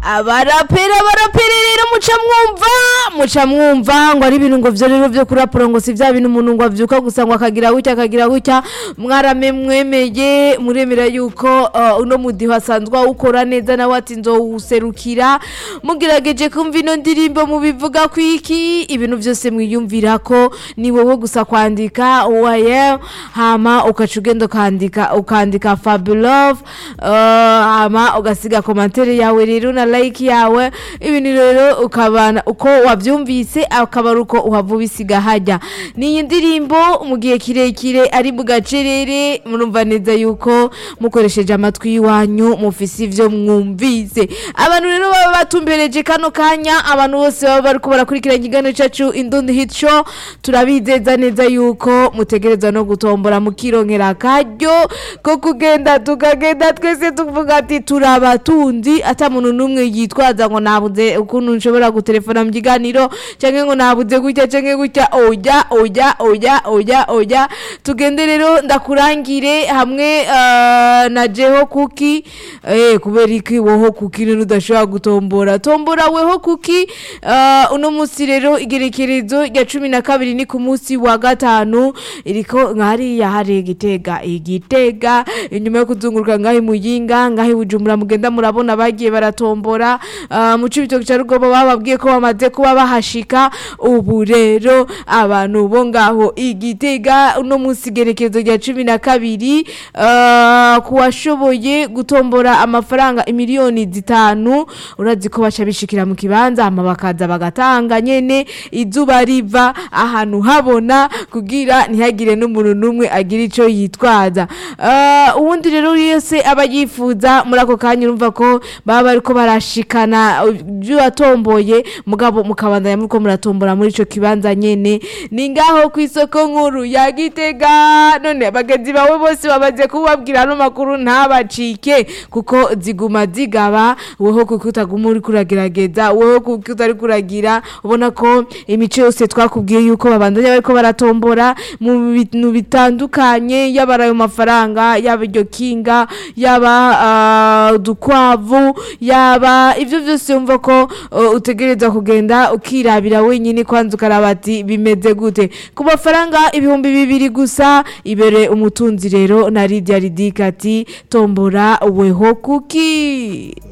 abarapera abarapera rero muca mwumva muca mwumva ngo ari ibintu ngo vyo rero vyo kurapura ngo si vya bintu umuntu ngo avyuka gusa ngo akagira gutya akagira gutya mwarame mwemeye muremera yuko uh, uno mudiho asanzwe awukora neza nawe ati nzowuserukira mugerageje kumva ino ndirimbo mubivuga kwiki ibintu vyose mwiyumvira ko ni wowe gusa kwandika waye hama ukaca ugenda ukandika ukandika fabulove uh, hama ugasiga komantere yawe rero na like yawe ibintu rero ukabana uko wavyumvise akaba ari uko uhava ubisiga hajya niyi ndirimbo mu gihe kirekire ari mu gacerere murumva neza yuko mukoresheje amatwi y'iwanyu mufise ivyo mwumvise abantu rero baba batumbereje kano kanya abantu bose baba bariko barakurikirana ikiganiro cacu indundi hit show turabizeza neza yuko mutegerezwa no gutombora mukironkera akaryo ko kugenda tukagenda twese tuvuga ati turabatunzi ata muntu n'umwe yitwaza ngo nabuze ukuntu nshobora gutelefona mu kiganiro canke ngo nabuze gutya canke gutya oya oya oya oya oya tugende rero ndakurangire hamwe eh, na jeho kuki eh, kubera iki woho kuki rero udashobora gutombora tombora weho kuki eh, uno munsi rero igerekerezo rya cumi na kabiri ni ku munsi wa gatanu iriko nkahariya hari igitega igitega inyuma yo kuzunguruka ngaho imuyinga ngaho ibujumbura mugenda murabona bagiye baratombora uh, mu cibitoki ca rugobo bababwiye ko bamaze kuba bahashika ubu rero abantu bo ngaho igitega uno munsi igerekezo rya cumi na kabiri uh, kuwashoboye gutombora amafaranga imiliyoni zitanu urazi ko baca bishikira mu kibanza hama bakaza bagatanga nyene izuba riva ahantu habona kugira ntihagire n'umuntu n'umwe agira ico yitwaza uh, uwundi rero yose aba yifuza muri ako kanya urumva ko baba bariko barashikana ibyo watomboye mugabo mukabandanya muriko muratombora muri ico kibanza nyene ni ngaho ku isoko nkuru ya gitega none bagenzi bawe bose bamaze kubabwira ano makuru ntabacike kuko ziguma zigaba weho kuko utaguma uri kuragerageza weho kuko utari kuragira ubona ko imico yose twakubwiye yuko babandanya bariko baratombora mu bintu bitandukanye yaba ari ayo mafaranga yaba iryo kinga yaba ah, udukwavu yaba ibyo byose wumva ko uh, utegereza kugenda ukirabira wenyine kwanza ukaraba ati bimeze gute ku mafaranga ibihumbi bibiri gusa ibere umutunzi rero na Lydia Ridika ati tombora weho kuki